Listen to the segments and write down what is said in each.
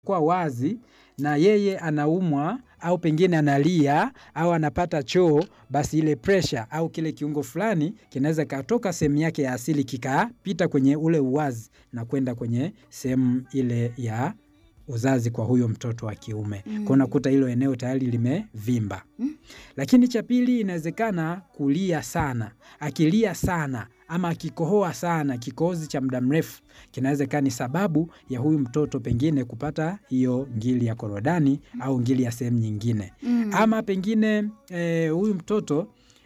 kwa wazi na yeye anaumwa au pengine analia au anapata choo, basi ile pressure au kile kiungo fulani kinaweza katoka sehemu yake ya asili kikapita kwenye ule uwazi na kwenda kwenye sehemu ile ya uzazi kwa huyo mtoto wa kiume Mm. kwa unakuta hilo eneo tayari limevimba. Mm. Lakini cha pili, inawezekana kulia sana. Akilia sana ama akikohoa sana, kikohozi cha muda mrefu kinaweza kaa ni sababu ya huyu mtoto pengine kupata hiyo ngili ya korodani au ngili ya sehemu nyingine Mm. ama pengine eh, huyu mtoto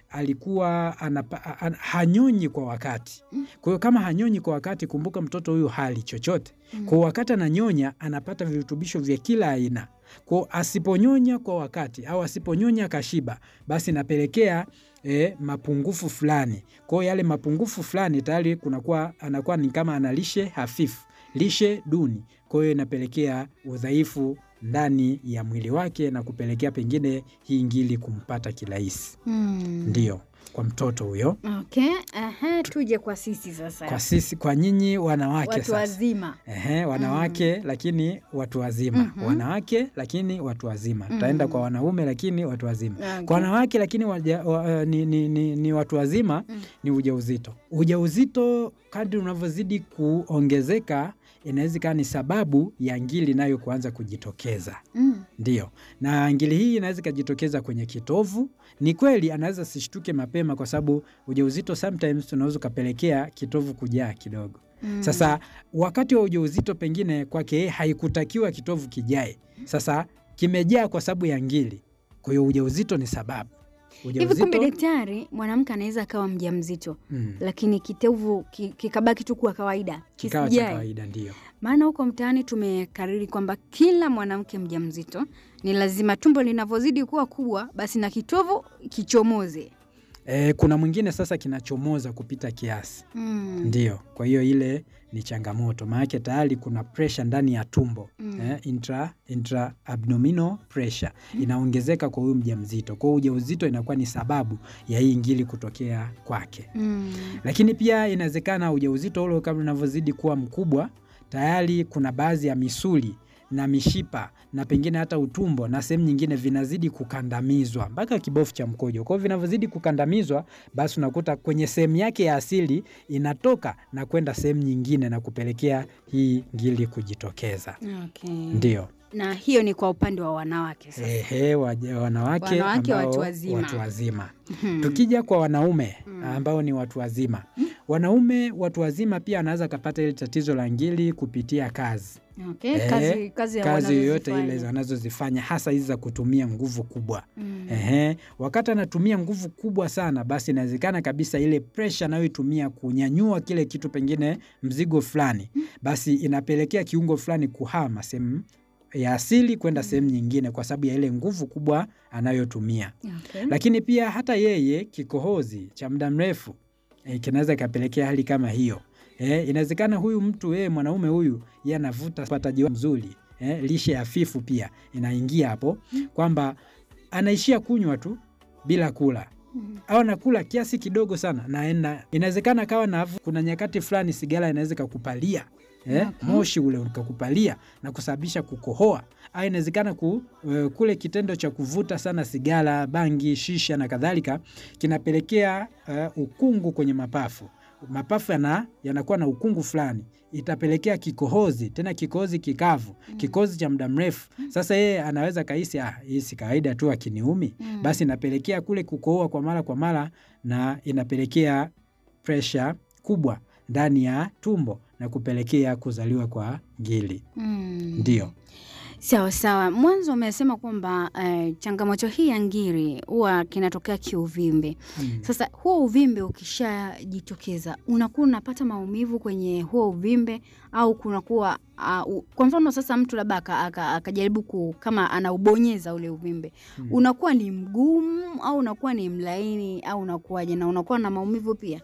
alikuwa anapa, an, hanyonyi kwa wakati. Kwa hiyo kama hanyonyi kwa wakati, kumbuka mtoto huyu hali chochote. Kwa hiyo wakati ananyonya anapata virutubisho vya kila aina. Kwa hiyo asiponyonya kwa wakati au asiponyonya kashiba, basi inapelekea eh, mapungufu fulani. Kwa hiyo yale mapungufu fulani tayari kunakuwa anakuwa ni kama ana lishe hafifu, lishe duni. Kwa hiyo inapelekea udhaifu ndani ya mwili wake na kupelekea pengine hii ngili kumpata kirahisi. Mm. Ndio kwa mtoto huyo. Okay. Aha, tuje kwa sisi sasa. Kwa sisi, kwa nyinyi wanawake Watu sasa. wazima. Ehe, wanawake lakini watu wazima. Mhm. Wanawake lakini watu wazima. Tutaenda Mhm. kwa wanaume lakini watu wazima. Okay. Kwa wanawake lakini waja, wa, ni, ni, ni, ni watu wazima Mm. ni ujauzito. Ujauzito kadri unavyozidi kuongezeka inaweza ikawa ni sababu ya ngili nayo kuanza kujitokeza. Mm. Ndio, na ngili hii inaweza ikajitokeza kwenye kitovu. Ni kweli anaweza sishtuke mapema, kwa sababu ujauzito sometimes unaweza ukapelekea kitovu kujaa kidogo. Mm. Sasa wakati wa ujauzito pengine kwake yeye haikutakiwa kitovu kijae, sasa kimejaa kwa sababu ya ngili. Kwa hiyo ujauzito ni sababu. Hivi kumbe daktari, mwanamke anaweza akawa mjamzito mm, lakini kitovu ki- kikabaki tu kuwa kawaida kikawa cha kisijae. kawaida ndio. Maana huko mtaani tumekariri kwamba kila mwanamke mjamzito ni lazima tumbo linavyozidi kuwa kubwa, basi na kitovu kichomoze. E, kuna mwingine sasa kinachomoza kupita kiasi Mm. Ndio, kwa hiyo ile ni changamoto, maanake tayari kuna presha ndani ya tumbo Mm. eh, intra, intra abdominal pressure inaongezeka kwa huyu mjamzito. Kwa hiyo ujauzito inakuwa ni sababu ya hii ngili kutokea kwake, Mm. lakini pia inawezekana ujauzito ule kama unavyozidi kuwa mkubwa, tayari kuna baadhi ya misuli na mishipa na pengine hata utumbo na sehemu nyingine vinazidi kukandamizwa mpaka kibofu cha mkojo. Kwa hiyo vinavyozidi kukandamizwa, basi unakuta kwenye sehemu yake ya asili inatoka na kwenda sehemu nyingine na kupelekea hii ngili kujitokeza. Okay. Ndio. Na hiyo ni kwa upande wa wanawake sasa. Ehe, waja- wanawake, Wanawake ambao watu wazima. watu wazima. Mhm. Tukija kwa wanaume Mm. ambao ni watu wazima, wanaume watu wazima pia anaweza kapata ile tatizo la ngili kupitia kazi Okay. Eh, Kazi, kazi, ya kazi yoyote wanazozifanya. ile wanazozifanya hasa hizi za kutumia nguvu kubwa. Mm. Ehe, wakati anatumia nguvu kubwa sana, basi inawezekana kabisa ile presha anayoitumia kunyanyua kile kitu, pengine mzigo fulani, basi inapelekea kiungo fulani kuhama sehemu ya asili kwenda sehemu nyingine, kwa sababu ya ile nguvu kubwa anayotumia. Okay. Lakini pia hata yeye kikohozi cha muda mrefu e, kinaweza ikapelekea hali kama hiyo. E, inawezekana huyu mtu yeye mwanaume huyu yeye anavuta upataji mzuri e, lishe hafifu pia inaingia hapo, kwamba anaishia kunywa tu bila kula Mm. au anakula kiasi kidogo sana naenda. Inawezekana kawa na kuna nyakati fulani sigara inaweza kakupalia eh, Okay. moshi ule ukakupalia na kusababisha kukohoa, au inawezekana ku, eh, kule kitendo cha kuvuta sana sigara, bangi, shisha na kadhalika kinapelekea eh, ukungu kwenye mapafu. Mapafu yana, yanakuwa na ukungu fulani, itapelekea kikohozi, tena kikohozi kikavu, kikohozi cha muda mrefu. Sasa yeye anaweza kahisi ah, hii si kawaida tu akiniumi Mm. basi inapelekea kule kukohoa kwa mara kwa mara na inapelekea presha kubwa ndani ya tumbo na kupelekea kuzaliwa kwa ngili. Mm. Ndio. Sawa sawa. Mwanzo umesema kwamba eh, changamoto hii ya ngiri huwa kinatokea kiuvimbe. Mm. Sasa huo uvimbe ukishajitokeza, unakuwa unapata maumivu kwenye huo uvimbe au kunakuwa uh, u- kwa mfano sasa mtu labda aka- aka- akajaribu ku kama anaubonyeza ule uvimbe Mm. unakuwa ni mgumu au unakuwa ni mlaini au unakuwaje, na unakuwa na maumivu pia?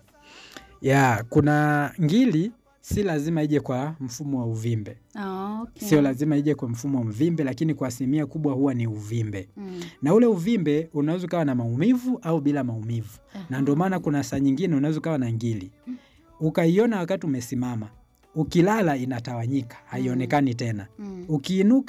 Ya, kuna ngili si lazima ije kwa mfumo wa uvimbe, Ah, okay. sio lazima ije kwa mfumo wa uvimbe, lakini kwa asilimia kubwa huwa ni uvimbe, Mm. na ule uvimbe unaweza ukawa na maumivu au bila maumivu, na ndio maana kuna saa nyingine unaweza ukawa na ngili ukaiona wakati umesimama, ukilala inatawanyika, haionekani tena, Mm. ukiinuka